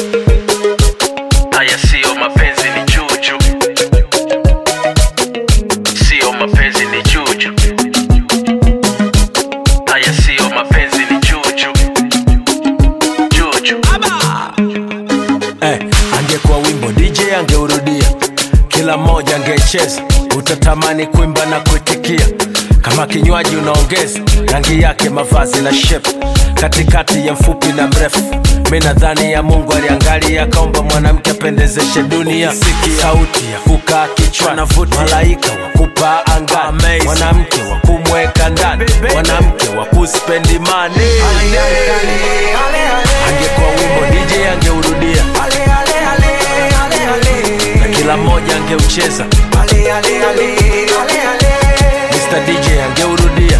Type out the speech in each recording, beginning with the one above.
Haya siyo mapenzi ni juju, siyo mapenzi ni juju. Haya siyo mapenzi ni juju, juju. Eh, angekuwa wimbo DJ angeurudia, kila mmoja angecheza, utatamani kuimba na kuitikia. Kama kinywaji unaongeza rangi yake, mavazi na shape, katikati ya mfupi na mrefu. Mi nadhani ya Mungu aliangalia, akaomba mwanamke apendezeshe dunia. Sikia sauti ya kukaa kichwa, malaika wa kupaa angani, mwanamke wa kumweka ndani, mwanamke wa kuspendi mani. Angekuwa wimbo DJ angeurudia na kila mmoja angeucheza. Mr DJ angeurudia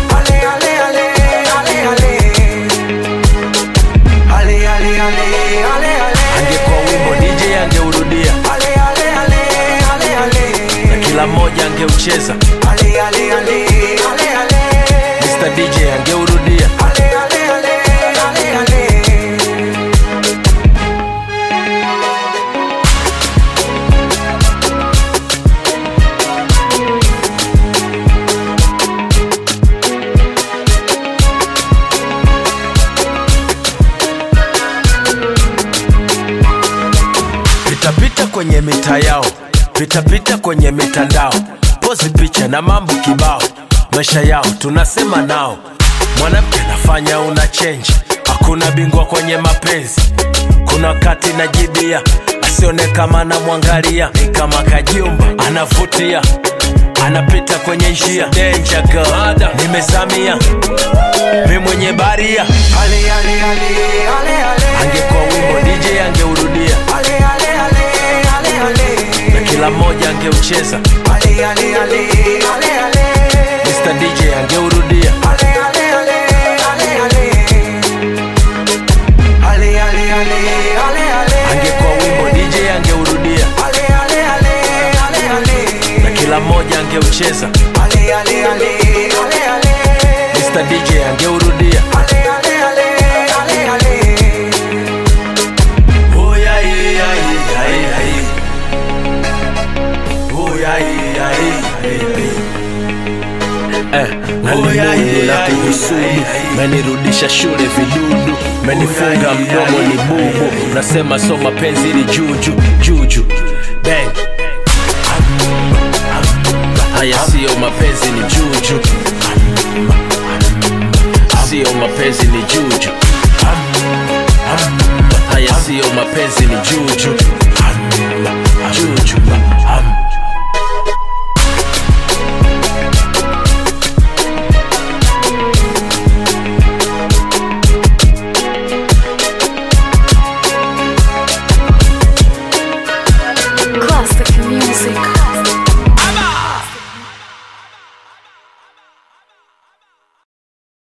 angekuwa wimbo DJ angeurudia na kila mmoja angeucheza. Mr DJ angeurudia pitapita kwenye mita yao, pitapita kwenye mitandao, pozi picha na mambo kibao, maisha yao tunasema nao. Mwanamke anafanya una change, hakuna bingwa kwenye mapenzi. Kuna wakati najibia, asione kama anamwangalia, ni kama kajumba anavutia, anapita kwenye njia danger girl, nimezamia mi mwenye baria. Angekuwa wimbo DJ angeurudia na kila mmoja angeucheza. Mr DJ angeurudia angekuwa wimbo DJ angeurudia na kila mmoja angeucheza. Mr DJ angeurudia Oh, yeah, yeah, yeah, yeah, yeah. Oh, yeah, yeah, yeah, yeah. Eh, nalimundu na kuhusudu menirudisha shule vidudu menifunga mdomo ni bubu nasema so mapenzi ni juju juju bang Haya siyo mapenzi ni juju, siyo mapenzi ni juju. Haya siyo mapenzi ni juju,